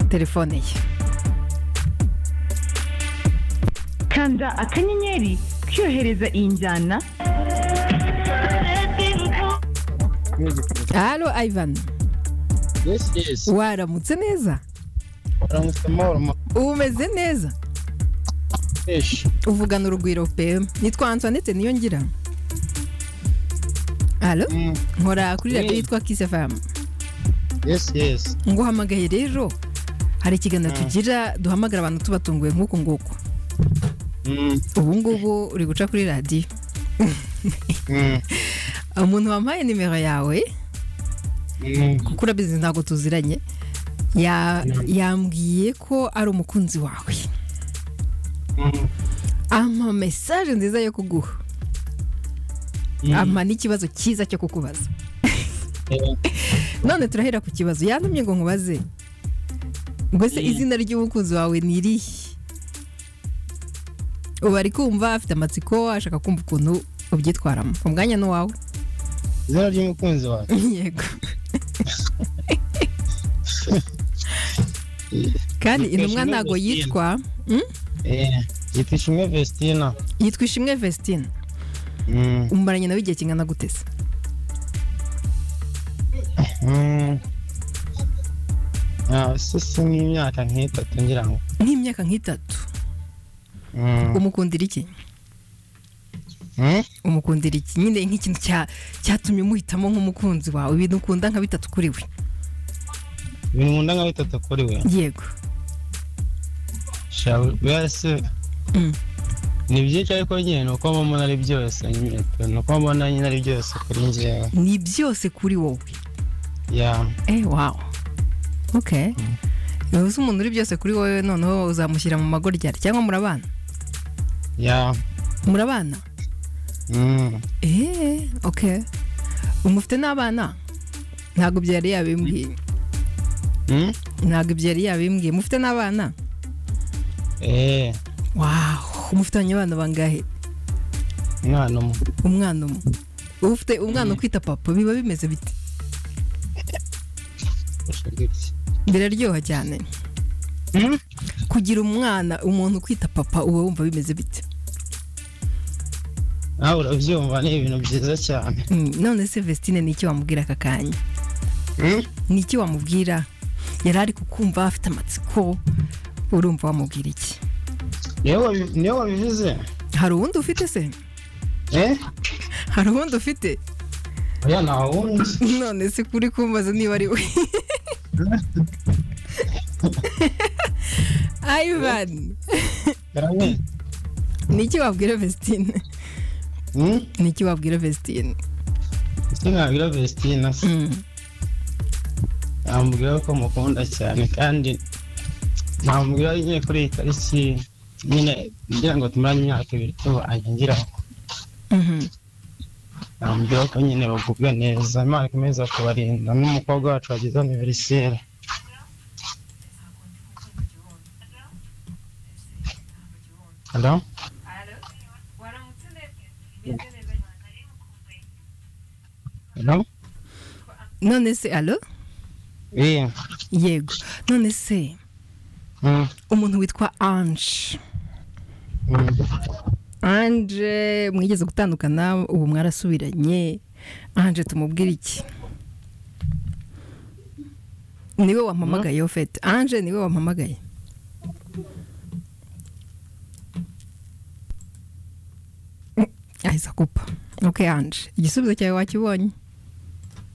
telefone ye kanda akanyenyeri kohereza iyi njyana halo ivan yesi yesi waramutse neza uramutse mahoro ubu umeze neza maheshi uvugana urugwiro pe nitwa antoinette niyo ngira halo nkora kuri radiyo Mm. yitwa kisefamu yesi yesi nguhamagaye rero hari ikiganiro tugira duhamagara abantu tubatunguye nk'uku nguku Mm, ubu ngubu uri guca kuri radiyo mm, umuntu wampaye nimero yawe mm. kuko urabizi ntabwo tuziranye ya- yambwiye ko ari umukunzi wawe Mm, ampa mesaje nziza yo kuguha Mm. ampa n'ikibazo cyiza cyo kukubaza eh, none turahera ku kibazo yantumye ngo nkubaze mbese Mm. izina ry'umukunzi wawe ni irihe ubu ari kumva afite amatsiko ashaka kumva ukuntu ubyitwaramo umwanya ni uwawe izina ry'umukunzi wawe yego kandi intumwa Yitwa ntabwo Ishimwe yitwa Mm? Eh, yitwa ishimwe vestina yitwa ishimwe vestine Mm, umumaranye nawe igihe kingana gutese mm. Ah, se si nk'imyaka nk'itatu ngira ngo nk'imyaka nk'itatu Mm, umukundira iki mm. umukundira iki nyine nk'ikintu cya- cyatumye umuhitamo nk'umukunzi wawe ibintu ukunda nka bitatu kuri we ibintu nkunda nka bitatu kuri we yego shawe wese Mm. ni byinshi ariko nyine ni uko mbona ari byose nyine ni uko mbona nyine ari byose kuri njyewe ni byose kuri wowe ya eh wawo okay ubu se umuntu uri byose kuri wowe noneho uzamushyira mu magoryari cyangwa murabana ya murabana mm. eee okay umufite n'abana ntabwo ibyo yari yabimbwiye Mm? ntabwo ibyo yari yabimbwiye mufite n'abana eh wawo umufitanye abana bangahe umwana umwe umwana umwe uba ufite umwana ukwita papa biba bimeze bite gusa gutya biraryoha cyane Mm? kugira umwana umuntu ukwita papa uba wumva bimeze bite nawe urabyumva ni ibintu byiza cyane Mm, none se vestine ni iki wamubwira aka kanya Mm? ni iki wamubwira yari ari kukumva afite amatsiko urumva wamubwira iki niyo wabi- niyo wabivuze hari uwundi ufite se eh hari uwundi ufite oya nta wundi none se kuri kumbaza niba ari we ivan karame ni iki wabwira vestine Mm? ni iki wabwira vestine ese nabwira vestina se Mm. namubwira ko mukunda cyane kandi namubwira nyine kuri iyi tariki nyine ngira ngo tumarane imyaka ibiri tubanye ngira ngo Mhm. namubwira ko nyine bagubwa neza imana ikomeza kubarinda n'umukobwa wacu wagize aniveriseri halo halo none se alo iyi yego none se Mm, umuntu witwa anje mm. anje mwigeze gutandukana ubu mwarasubiranye anje tumubwire iki niwe wampamagaye ofete anje niwe wampamagaye ahise akupa ok anje igisubizo cyawe wakibonye